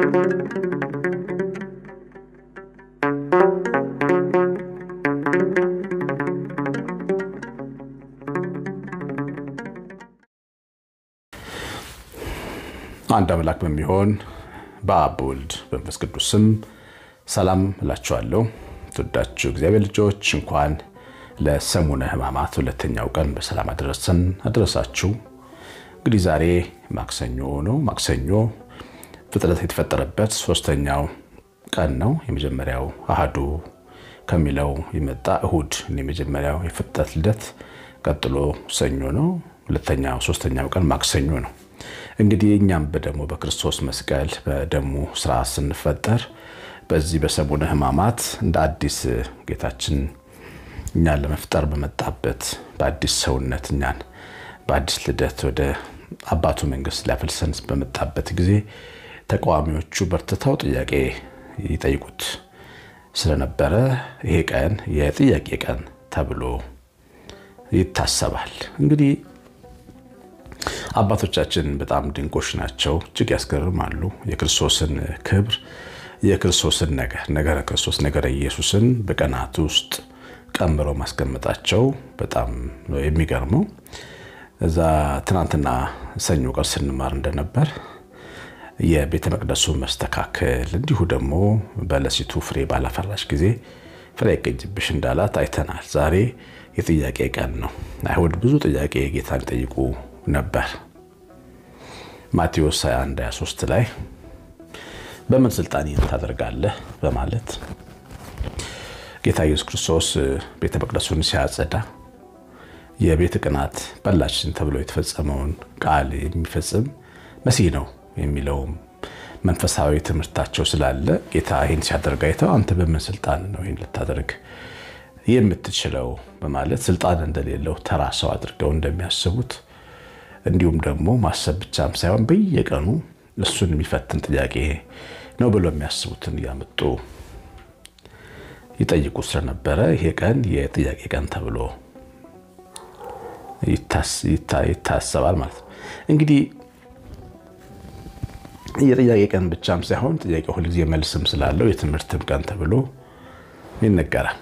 አንድ አምላክ በሚሆን በአብ በወልድ በመንፈስ ቅዱስ ስም ሰላም እላችኋለሁ። ትወዳችሁ እግዚአብሔር ልጆች እንኳን ለሰሙነ ሕማማት ሁለተኛው ቀን በሰላም አደረሰን አደረሳችሁ። እንግዲህ ዛሬ ማክሰኞ ነው። ማክሰኞ ፍጥረት የተፈጠረበት ሶስተኛው ቀን ነው። የመጀመሪያው አህዱ ከሚለው የመጣ እሁድ የመጀመሪያው የፍጥረት ልደት፣ ቀጥሎ ሰኞ ነው። ሁለተኛው ሶስተኛው ቀን ማክሰኞ ነው። እንግዲህ እኛም በደሙ በክርስቶስ መስቀል በደሙ ስራ ስንፈጠር በዚህ በሰሙነ ሕማማት እንደ አዲስ ጌታችን እኛን ለመፍጠር በመጣበት በአዲስ ሰውነት እኛን በአዲስ ልደት ወደ አባቱ መንግስት ሊያፈልሰን በመጣበት ጊዜ ተቃዋሚዎቹ በርትተው ጥያቄ ይጠይቁት ስለነበረ ይሄ ቀን የጥያቄ ቀን ተብሎ ይታሰባል። እንግዲህ አባቶቻችን በጣም ድንቆች ናቸው፣ እጅግ ያስገርማሉ። የክርስቶስን ክብር የክርስቶስን ነገር ነገረ ክርስቶስ ነገረ ኢየሱስን በቀናት ውስጥ ቀምረው ማስቀመጣቸው በጣም ነው የሚገርመው። እዛ ትናንትና ሰኞ ቀን ስንማር እንደነበር የቤተ መቅደሱ መስተካከል እንዲሁ ደግሞ በለሲቱ ፍሬ ባላፈራሽ ጊዜ ፍሬ አይገኝብሽ እንዳላት አይተናል። ዛሬ የጥያቄ ቀን ነው። አይሁድ ብዙ ጥያቄ ጌታን ጠይቁ ነበር። ማቴዎስ 21 23 ላይ በምን ስልጣን ይህን ታደርጋለህ በማለት ጌታ ኢየሱስ ክርስቶስ ቤተ መቅደሱን ሲያጸዳ የቤት ቅናት በላችን ተብሎ የተፈጸመውን ቃል የሚፈጽም መሲህ ነው የሚለውም መንፈሳዊ ትምህርታቸው ስላለ ጌታ ይህን ሲያደርግ አይተው አንተ በምን ስልጣን ነው ይህን ልታደርግ የምትችለው በማለት ስልጣን እንደሌለው ተራ ሰው አድርገው እንደሚያስቡት እንዲሁም ደግሞ ማሰብ ብቻም ሳይሆን በየቀኑ እሱን የሚፈትን ጥያቄ ነው ብሎ የሚያስቡትን እያመጡ ይጠይቁ ስለነበረ ይሄ ቀን የጥያቄ ቀን ተብሎ ይታሰባል ማለት ነው። እንግዲህ የጥያቄ ቀን ብቻም ሳይሆን ጥያቄ ሁልጊዜ መልስም ስላለው የትምህርትም ቀን ተብሎ ይነገራል።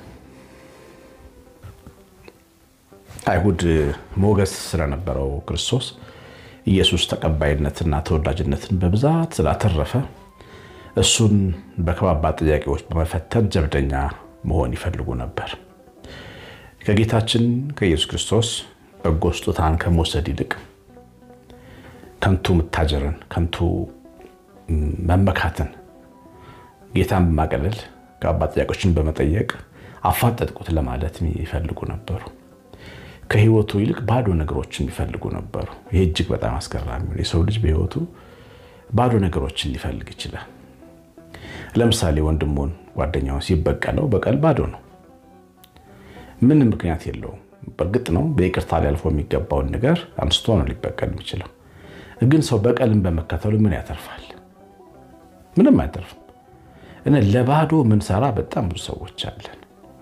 አይሁድ ሞገስ ስለነበረው ክርስቶስ ኢየሱስ ተቀባይነትና ተወዳጅነትን በብዛት ስላተረፈ እሱን በከባባድ ጥያቄዎች በመፈተን ጀብደኛ መሆን ይፈልጉ ነበር። ከጌታችን ከኢየሱስ ክርስቶስ በጎ ስጦታን ከመውሰድ ይልቅ ከንቱ መታጀርን፣ ከንቱ መመካትን፣ ጌታን በማቀለል ከባባድ ጥያቄዎችን በመጠየቅ አፋጠጥቁት ለማለት የሚፈልጉ ነበሩ። ከህይወቱ ይልቅ ባዶ ነገሮችን የሚፈልጉ ነበሩ። ይህ እጅግ በጣም አስገራሚ ነው። የሰው ልጅ በህይወቱ ባዶ ነገሮችን ሊፈልግ ይችላል። ለምሳሌ ወንድሙን ጓደኛውን ሲበቀለው በቀል ባዶ ነው፣ ምንም ምክንያት የለውም። በእርግጥ ነው በይቅርታ ሊያልፎ የሚገባውን ነገር አንስቶ ነው ሊበቀል የሚችለው። ግን ሰው በቀልን በመከተሉ ምን ያተርፋል? ምንም አይተርፍም። እና ለባዶ ምንሰራ በጣም ብዙ ሰዎች አለን።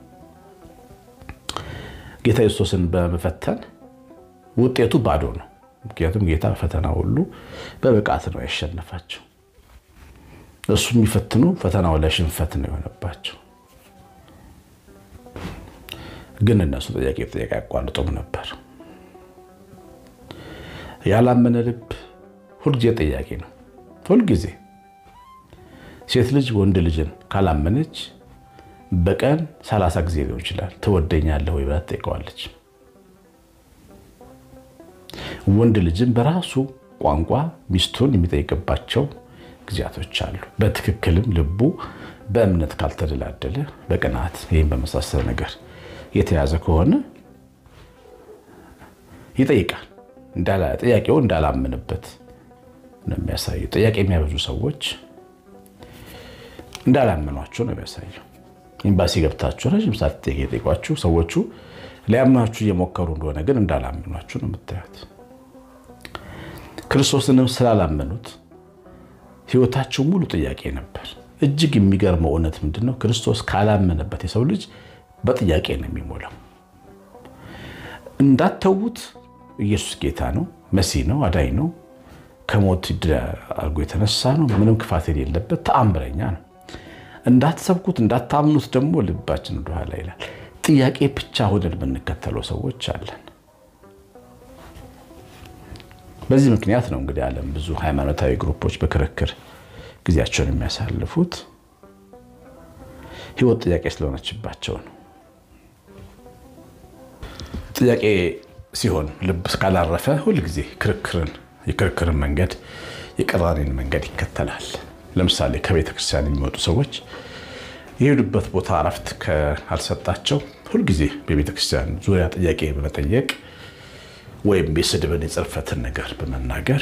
ጌታ ኢየሱስን በመፈተን ውጤቱ ባዶ ነው። ምክንያቱም ጌታ ፈተና ሁሉ በብቃት ነው ያሸነፋቸው። እሱ የሚፈትኑ ፈተናው ላይ ሽንፈት ነው የሆነባቸው። ግን እነሱ ጥያቄ ጥያቄ አያቋርጡም ነበር። ያላመነ ልብ ሁልጊዜ ጥያቄ ነው። ሁልጊዜ ሴት ልጅ ወንድ ልጅን ካላመነች በቀን ሰላሳ ጊዜ ሊሆን ይችላል ትወደኛለህ ወይ ብላ ትጠይቀዋለች። ወንድ ልጅም በራሱ ቋንቋ ሚስቱን የሚጠይቅባቸው ጊዜያቶች አሉ። በትክክልም ልቡ በእምነት ካልተደላደለ በቅናት ይህም በመሳሰለ ነገር የተያዘ ከሆነ ይጠይቃል። ጥያቄው እንዳላምንበት ነው የሚያሳየው። ጥያቄ የሚያበዙ ሰዎች እንዳላመኗቸው ነው የሚያሳየው። ኤምባሲ ገብታችሁ ረዥም ሰዓት ጥያቄ የጠይቋችሁ ሰዎቹ ሊያምኗችሁ እየሞከሩ እንደሆነ ግን እንዳላመኗችሁ ነው የምታዩት። ክርስቶስንም ስላላመኑት ሕይወታቸው ሙሉ ጥያቄ ነበር። እጅግ የሚገርመው እውነት ምንድን ነው? ክርስቶስ ካላመነበት የሰው ልጅ በጥያቄ ነው የሚሞላው። እንዳተዉት ኢየሱስ ጌታ ነው፣ መሲህ ነው፣ አዳኝ ነው። ከሞት አድርጎ የተነሳ ነው። ምንም ክፋት የሌለበት ተአምረኛ ነው። እንዳትሰብኩት እንዳታምኑት ደግሞ ልባችን ወደኋላ ይላል። ጥያቄ ብቻ ሆነን የምንከተለው ሰዎች አለን። በዚህ ምክንያት ነው እንግዲህ ዓለም ብዙ ሃይማኖታዊ ግሩፖች በክርክር ጊዜያቸውን የሚያሳልፉት ሕይወት ጥያቄ ስለሆነችባቸው ነው። ጥያቄ ሲሆን ልብ ካላረፈ ሁልጊዜ ክርክርን የክርክርን መንገድ የቅራኔን መንገድ ይከተላል። ለምሳሌ ከቤተ ክርስቲያን የሚወጡ ሰዎች የሄዱበት ቦታ እረፍት ካልሰጣቸው ሁልጊዜ በቤተ ክርስቲያን ዙሪያ ጥያቄ በመጠየቅ ወይም የስድብን የጽርፈትን ነገር በመናገር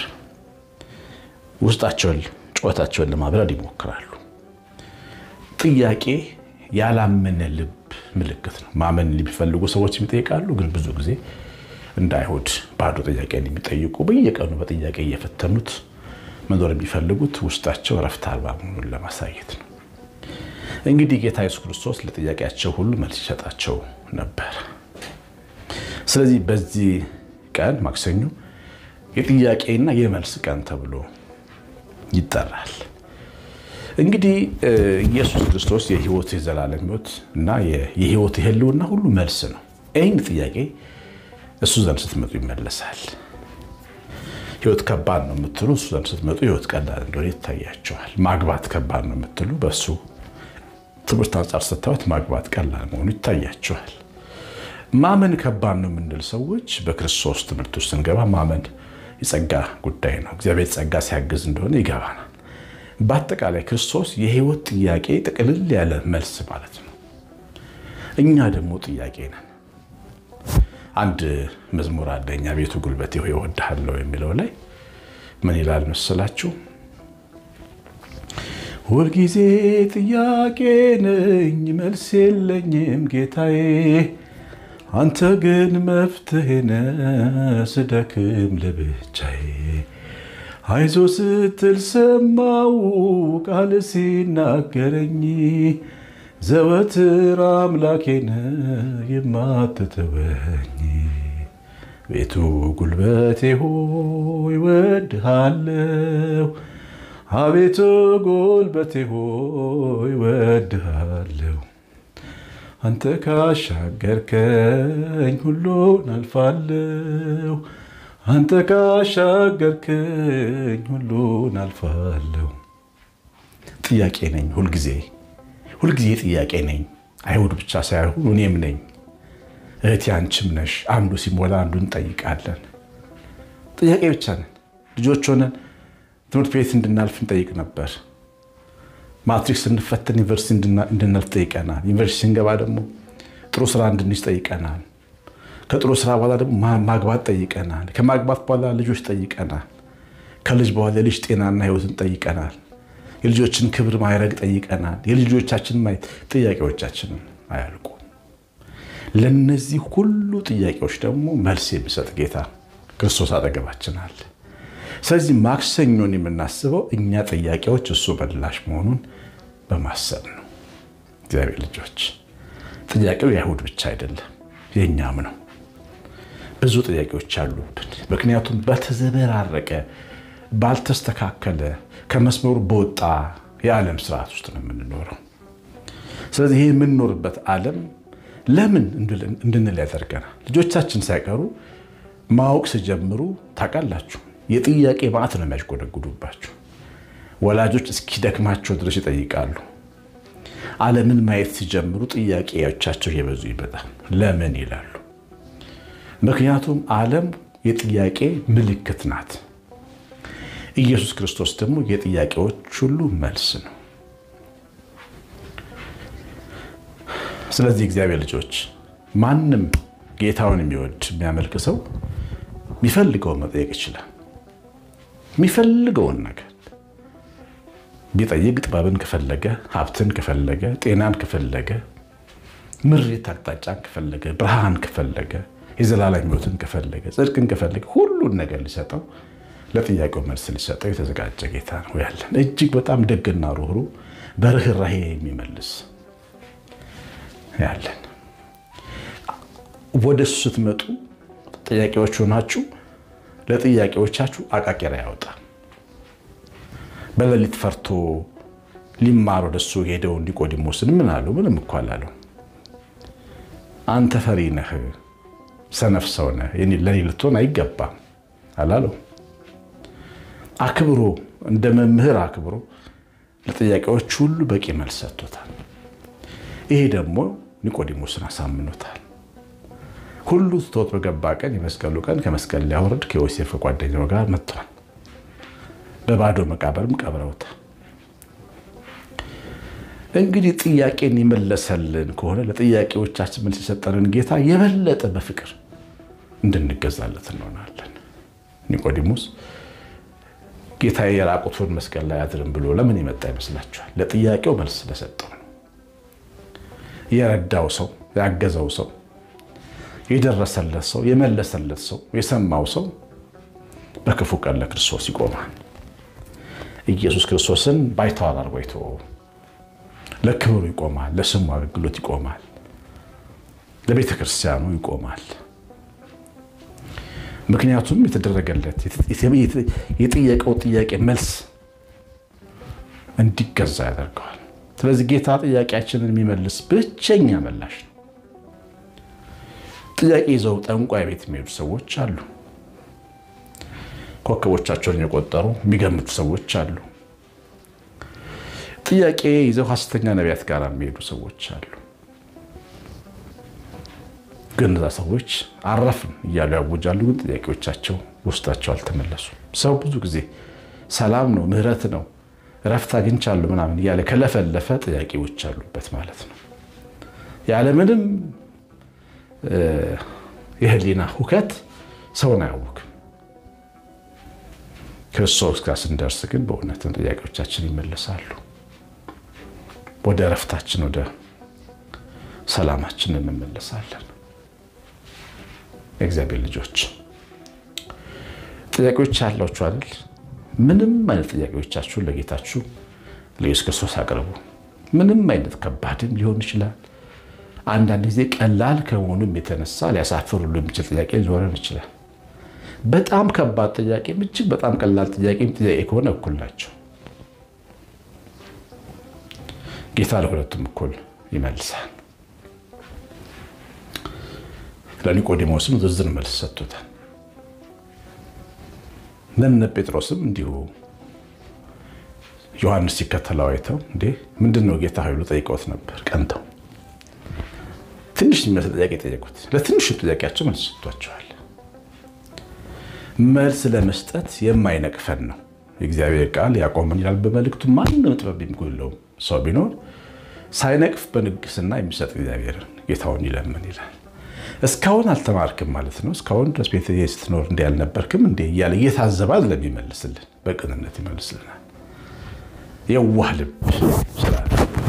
ውስጣቸውን ጩኸታቸውን ለማብረድ ይሞክራሉ። ጥያቄ ያላመነ ልብ ምልክት ነው። ማመን የሚፈልጉ ሰዎች ይጠይቃሉ፣ ግን ብዙ ጊዜ እንደ አይሁድ ባዶ ጥያቄን የሚጠይቁ በየቀኑ በጥያቄ እየፈተኑት መኖር የሚፈልጉት ውስጣቸው እረፍት አልባ መሆኑን ለማሳየት ነው። እንግዲህ ጌታ ኢየሱስ ክርስቶስ ለጥያቄያቸው ሁሉ መልስ ይሰጣቸው ነበር። ስለዚህ በዚህ ቀን ማክሰኞ የጥያቄና የመልስ ቀን ተብሎ ይጠራል። እንግዲህ ኢየሱስ ክርስቶስ የሕይወት የዘላለም ሕይወት እና የሕይወት የህልውና ሁሉ መልስ ነው። ይህን ጥያቄ እሱ ዘንድ ስትመጡ ይመለሳል። ሕይወት ከባድ ነው የምትሉ እሱ ዘንድ ስትመጡ ሕይወት ቀላል እንደሆነ ይታያቸዋል። ማግባት ከባድ ነው የምትሉ በእሱ ትምህርት አንጻር ስታዩት ማግባት ቀላል መሆኑ ይታያቸዋል። ማመን ከባድ ነው የምንል ሰዎች በክርስቶስ ትምህርት ውስጥ ስንገባ ማመን የጸጋ ጉዳይ ነው። እግዚአብሔር ጸጋ ሲያግዝ እንደሆነ ይገባናል። በአጠቃላይ ክርስቶስ የህይወት ጥያቄ ጥቅልል ያለ መልስ ማለት ነው። እኛ ደግሞ ጥያቄ ነን። አንድ መዝሙር አለ እኛ ቤቱ ጉልበቴ ሆይ እወድሃለሁ የሚለው ላይ ምን ይላል መሰላችሁ? ሁልጊዜ ጥያቄ ነኝ መልስ የለኝም ጌታዬ፣ አንተ ግን መፍትሄ ነህ ስደክም ለብቻዬ። አይዞ ስትል ሰማው ቃል ሲናገረኝ ዘወትር አምላኬ ነህ የማትተወኝ። ቤቱ ጉልበቴ ሆይ እወድሃለሁ አቤቱ ጉልበቴ ሆይ እወድሃለሁ። አንተ ካሻገርከኝ ሁሉን አልፋለሁ። አንተ ካሻገርከኝ ሁሉን አልፋለሁ። ጥያቄ ነኝ ሁልጊዜ ሁልጊዜ ጥያቄ ነኝ። አይሁድ ብቻ ሳይሆኑ እኔም ነኝ። እህቴ አንቺም ነሽ። አንዱ ሲሞላ አንዱ እንጠይቃለን። ጥያቄ ብቻ ነን። ልጆች ሆነን ትምህርት ቤት እንድናልፍ እንጠይቅ ነበር። ማትሪክ ስንፈተን ዩኒቨርሲቲ እንድናልፍ ጠይቀናል። ዩኒቨርሲቲ ስንገባ ደግሞ ጥሩ ስራ እንድንይዝ ጠይቀናል። ከጥሩ ስራ በኋላ ደግሞ ማግባት ጠይቀናል። ከማግባት በኋላ ልጆች ጠይቀናል። ከልጅ በኋላ የልጅ ጤናና ሕይወትን ጠይቀናል። የልጆችን ክብር ማይረግ ጠይቀናል። የልጆቻችን ማየት ጥያቄዎቻችንን አያልቁ። ለነዚህ ሁሉ ጥያቄዎች ደግሞ መልስ የሚሰጥ ጌታ ክርስቶስ አጠገባችን አለ። ስለዚህ ማክሰኞን የምናስበው እኛ ጥያቄዎች እሱ ምላሽ መሆኑን በማሰብ ነው። እግዚአብሔር ልጆች ጥያቄው የአይሁድ ብቻ አይደለም፣ የእኛም ነው። ብዙ ጥያቄዎች አሉብን። ምክንያቱም በተዘበራረቀ ባልተስተካከለ ከመስመሩ በወጣ የዓለም ስርዓት ውስጥ ነው የምንኖረው። ስለዚህ ይህ የምንኖርበት ዓለም ለምን እንድንል ያደርገናል። ልጆቻችን ሳይቀሩ ማወቅ ሲጀምሩ ታውቃላችሁ፣ የጥያቄ ማዕት ነው የሚያሽጎደጉዱባችሁ። ወላጆች እስኪደክማቸው ድረስ ይጠይቃሉ። ዓለምን ማየት ሲጀምሩ ጥያቄዎቻቸው እየበዙ ይመጣል። ለምን ይላሉ። ምክንያቱም ዓለም የጥያቄ ምልክት ናት። ኢየሱስ ክርስቶስ ደግሞ የጥያቄዎች ሁሉ መልስ ነው። ስለዚህ እግዚአብሔር ልጆች ማንም ጌታውን የሚወድ የሚያመልክ ሰው የሚፈልገውን መጠየቅ ይችላል። የሚፈልገውን ነገር ቢጠይቅ ጥበብን ከፈለገ፣ ሀብትን ከፈለገ፣ ጤናን ከፈለገ፣ ምሪት አቅጣጫን ከፈለገ፣ ብርሃን ከፈለገ፣ የዘላለም ሕይወትን ከፈለገ፣ ጽድቅን ከፈለገ ሁሉን ነገር ሊሰጠው ለጥያቄው መልስ ሊሰጠው የተዘጋጀ ጌታ ነው ያለን። እጅግ በጣም ደግና ሩህሩህ በርኅራሄ የሚመልስ ያለን። ወደ እሱ ስትመጡ ጥያቄዎች ሆናችሁ ለጥያቄዎቻችሁ አቃቂር ያወጣ በሌሊት ፈርቶ ሊማር ወደሱ ሄደው ኒቆዲሞስን ምን አለው? ምንም እኮ አላለው። አንተ ፈሪ ነህ፣ ሰነፍ ሰው ነህ፣ ለኔ ልትሆን አይገባም አላለው። አክብሮ እንደ መምህር አክብሮ ለጥያቄዎች ሁሉ በቂ መልስ ሰጥቶታል። ይሄ ደግሞ ኒቆዲሞስን አሳምኖታል። ሁሉ ትቶት በገባ ቀን የመስቀሉ ቀን ከመስቀል ሊያወርድ ከዮሴፍ ከጓደኛው ጋር መጥቷል። በባዶ መቃብርም ቀብረውታል። እንግዲህ ጥያቄን የመለሰልን ከሆነ ለጥያቄዎቻችን መልስ የሰጠንን ጌታ የበለጠ በፍቅር እንድንገዛለት እንሆናለን። ኒቆዲሞስ ጌታ የራቁቱን መስቀል ላይ አድርም ብሎ ለምን የመጣ ይመስላችኋል? ለጥያቄው መልስ ስለሰጠው ነው። የረዳው ሰው፣ ያገዘው ሰው፣ የደረሰለት ሰው፣ የመለሰለት ሰው፣ የሰማው ሰው በክፉ ቀን ለክርስቶስ ይቆማል። ኢየሱስ ክርስቶስን ባይተዋር አድርጎ አይተወው። ለክብሩ ይቆማል። ለስሙ አገልግሎት ይቆማል። ለቤተ ክርስቲያኑ ይቆማል። ምክንያቱም የተደረገለት የጠየቀው ጥያቄ መልስ እንዲገዛ ያደርገዋል። ስለዚህ ጌታ ጥያቄያችንን የሚመልስ ብቸኛ መላሽ ነው። ጥያቄ ይዘው ጠንቋይ ቤት የሚሄዱ ሰዎች አሉ። ኮከቦቻቸውን የቆጠሩ የሚገምቱ ሰዎች አሉ። ጥያቄ ይዘው ሐሰተኛ ነቢያት ጋር የሚሄዱ ሰዎች አሉ። ግን እዛ ሰዎች አረፍን እያሉ ያውጃሉ። ግን ጥያቄዎቻቸው ውስጣቸው አልተመለሱም። ሰው ብዙ ጊዜ ሰላም ነው፣ ምሕረት ነው፣ እረፍት አግኝቻለሁ ምናምን እያለ ከለፈለፈ ጥያቄዎች አሉበት ማለት ነው። ያለምንም የህሊና ሁከት ሰውን አያውክም። ክርስቶስ ጋር ስንደርስ ግን በእውነትም ጥያቄዎቻችን ይመለሳሉ። ወደ እረፍታችን ወደ ሰላማችን እንመለሳለን። የእግዚአብሔር ልጆች ጥያቄዎች ያላችሁ አይደል? ምንም አይነት ጥያቄዎቻችሁን ለጌታችሁ ለኢየሱስ ክርስቶስ አቅርቡ። ምንም አይነት ከባድም ሊሆን ይችላል። አንዳንድ ጊዜ ቀላል ከመሆኑም የተነሳ ሊያሳፍር ሁሉ የሚችል ጥያቄ ሊኖረን ይችላል። በጣም ከባድ ጥያቄም እጅግ በጣም ቀላል ጥያቄም ጥያቄ ከሆነ እኩል ናቸው። ጌታ ለሁለቱም እኩል ይመልሳል። ለኒቆዲሞስም ዝርዝር መልስ ሰጥቶታል። ለእነ ጴጥሮስም እንዲሁ ዮሐንስ ሲከተለው አይተው እንዴ ምንድን ነው ጌታ ኃይሉ ጠይቀውት ነበር። ቀንተው ትንሽ የሚመስል ጥያቄ ጠየቁት። ለትንሹ ጥያቄያቸው መልስ ሰጥቷቸዋል። መልስ ለመስጠት የማይነቅፈን ነው የእግዚአብሔር ቃል ያቆመን ይላል በመልእክቱ። ማንም ጥበብ የሚጎለው ሰው ቢኖር ሳይነቅፍ በንግስና የሚሰጥ እግዚአብሔርን ጌታውን ይለምን ይላል። እስካሁን አልተማርክም ማለት ነው። እስካሁን ድረስ ቤት ስትኖር እንዲ ያልነበርክም እንዲ እያለ እየታዘባል ለሚመልስልን በቅንነት ይመልስልናል። የዋህ ልብ ስላለ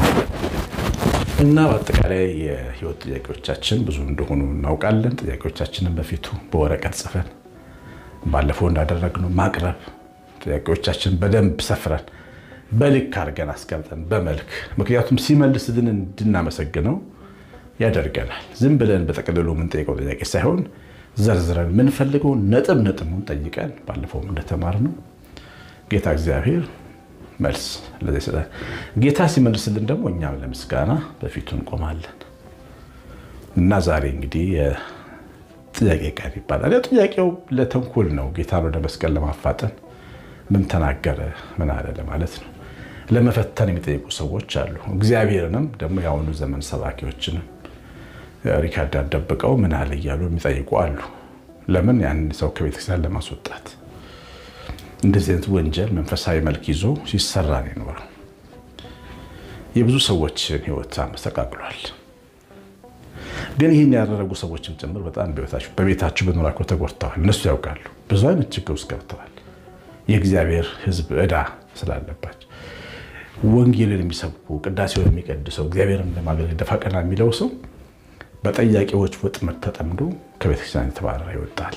እና በአጠቃላይ የህይወት ጥያቄዎቻችን ብዙ እንደሆኑ እናውቃለን። ጥያቄዎቻችንን በፊቱ በወረቀት ጽፈን ባለፈው እንዳደረግነው ማቅረብ ጥያቄዎቻችን በደንብ ሰፍረን በልክ አድርገን አስቀምጠን በመልክ ምክንያቱም ሲመልስልን እንድናመሰግነው ያደርገናል። ዝም ብለን በጠቅልሎ የምንጠይቀው ጥያቄ ሳይሆን ዘርዝረን የምንፈልገው ነጥብ ነጥቡን ጠይቀን ባለፈውም እንደተማርነው ጌታ እግዚአብሔር መልስ ለዚህ ይሰጣል። ጌታ ሲመልስልን ደግሞ እኛም ለምስጋና በፊቱ እንቆማለን እና ዛሬ እንግዲህ ጥያቄ ቀን ይባላል። ጥያቄው ለተንኮል ነው። ጌታን ወደ መስቀል ለማፋጠን ምን ተናገረ ምን አለ ለማለት ነው። ለመፈተን የሚጠይቁ ሰዎች አሉ። እግዚአብሔርንም ደግሞ የአሁኑ ዘመን ሰባኪዎችንም ሪካርድ አደብቀው ምን አለ እያሉ የሚጠይቁ አሉ። ለምን ያን ሰው ከቤተክርስቲያን ለማስወጣት እንደዚህ አይነት ወንጀል መንፈሳዊ መልክ ይዞ ሲሰራ ነው የኖረው። የብዙ ሰዎችን ሕይወት አመሰቃቅሏል። ግን ይህን ያደረጉ ሰዎችም ጭምር በጣም በቤታቸው በኖራቸው ተጎድተዋል። እነሱ ያውቃሉ። ብዙ አይነት ችግር ውስጥ ገብተዋል። የእግዚአብሔር ሕዝብ ዕዳ ስላለባቸው ወንጌልን የሚሰብኩ ቅዳሴውን የሚቀድሰው እግዚአብሔርን ለማገልገል ደፋ ቀና የሚለው ሰው በጠያቂዎች ወጥመድ ተጠምዶ ከቤተክርስቲያን የተባረረ ይወጣል።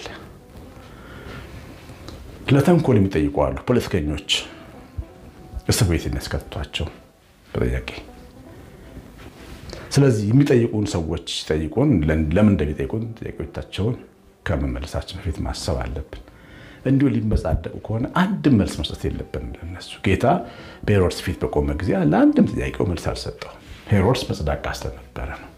ለተንኮል የሚጠይቁ አሉ። ፖለቲከኞች እስር ቤት የሚያስከትቷቸው በጥያቄ ስለዚህ የሚጠይቁን ሰዎች ሲጠይቁን ለምን እንደሚጠይቁን ጥያቄዎቻቸውን ከመመለሳችን በፊት ማሰብ አለብን። እንዲሁ ሊመጻደቁ ከሆነ አንድም መልስ መስጠት የለብንም ለነሱ። ጌታ በሄሮድስ ፊት በቆመ ጊዜ ለአንድም ጥያቄው መልስ አልሰጠውም። ሄሮድስ መጽዳቃ ስለነበረ ነው።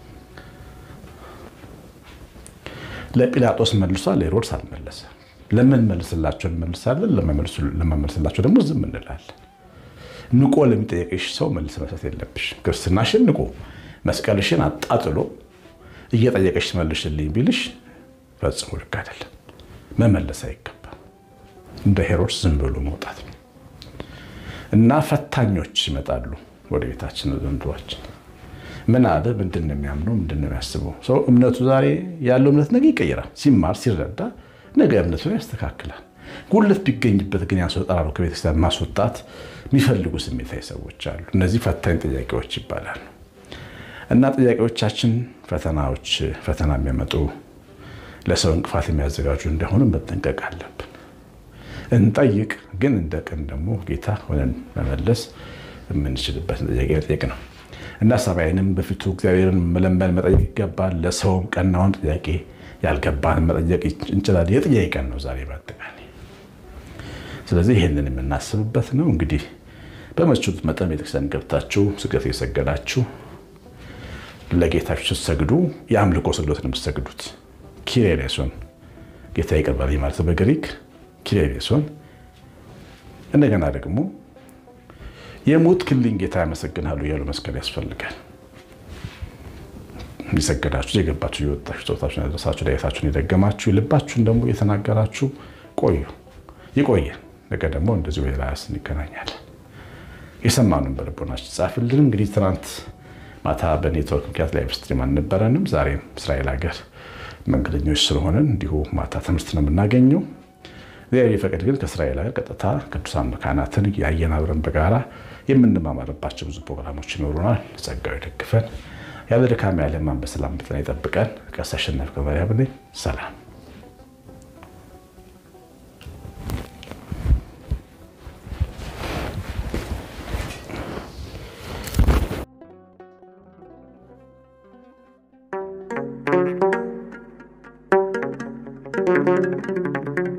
ለጲላጦስ መልሷል፣ ለሄሮድስ አልመለሰም። ለምን መልስላቸው እንመልሳለን፣ ለመመልስላቸው ደግሞ ዝም እንላለን። ንቆ ለሚጠየቅሽ ሰው መልስ መስጠት የለብሽ። ክርስትናሽን ንቆ መስቀልሽን አጣጥሎ እየጠየቀሽ መልሽልኝ ቢልሽ ፈጽሞ ልክ አይደለም። መመለስ አይገባም። እንደ ሄሮድስ ዝም ብሎ መውጣት ነው እና ፈታኞች ይመጣሉ ወደ ቤታችን ዘንድሯችን ምን አለ? ምንድን ነው የሚያምነው? ምንድን ነው የሚያስበው? ሰው እምነቱ ዛሬ ያለው እምነት ነገ ይቀይራል። ሲማር ሲረዳ ነገ እምነቱን ያስተካክላል። ጉለት ቢገኝበት ግን ያስወጣሉ። ከቤተክርስቲያን ማስወጣት የሚፈልጉ ስሜታዊ ሰዎች አሉ። እነዚህ ፈታኝ ጥያቄዎች ይባላሉ። እና ጥያቄዎቻችን ፈተናዎች ፈተና የሚያመጡ ለሰው እንቅፋት የሚያዘጋጁ እንደሆኑ መጠንቀቅ አለብን። እንጠይቅ፣ ግን እንደ ቀን ደግሞ ጌታ ሆነን መመለስ የምንችልበትን ጥያቄ መጠየቅ ነው እና ሰማይንም በፊቱ እግዚአብሔርን መለመን መጠየቅ ይገባል። ለሰውም ቀናውን ጥያቄ ያልገባን መጠየቅ እንችላለን። የጥያቄ ቀን ነው ዛሬ በአጠቃላይ። ስለዚህ ይህንን የምናስብበት ነው። እንግዲህ በምትችሉት መጠን ቤተክርስቲያን ገብታችሁ ስግደት የሰገዳችሁ ለጌታችሁ ስትሰግዱ የአምልኮ ስግዶት ነው የምትሰግዱት። ኪሪሌሶን ጌታ ይቅር በለኝ ማለት በግሪክ ኪሪሌሶን። እንደገና ደግሞ የሞት ክልኝ ጌታ ያመሰግናሉ እያሉ መስቀል ያስፈልጋል። የሰገዳችሁ የገባችሁ የወጣችሁ ጾታችሁን ያደረሳችሁ ዳዊታችሁን የደገማችሁ ልባችሁን ደግሞ የተናገራችሁ ቆዩ። ይቆየን። ነገ ደግሞ እንደዚሁ ሌላ እንገናኛለን። የሰማኑን በልቦናችን ጻፍልን። እንግዲህ ትናንት ማታ በኔትወርክ ምክንያት ላይ ስትሪም አልነበረንም። ዛሬም እስራኤል ሀገር መንገደኞች ስለሆነን እንዲሁ ማታ ትምህርት ነው የምናገኘው። እግዚአብሔር ፈቅድ ግን ከእስራኤል ሀገር ቀጥታ ቅዱሳን መካናትን ያየን አብረን በጋራ የምንማማርባቸው ብዙ ፕሮግራሞች ይኖሩናል። ጸጋው ይደግፈን፣ ያለ ድካም ያለ ሕማም በሰላም በጤና ይጠብቀን። ቀሲስ አሸናፊ ከማርያም ነኝ። ሰላም thank you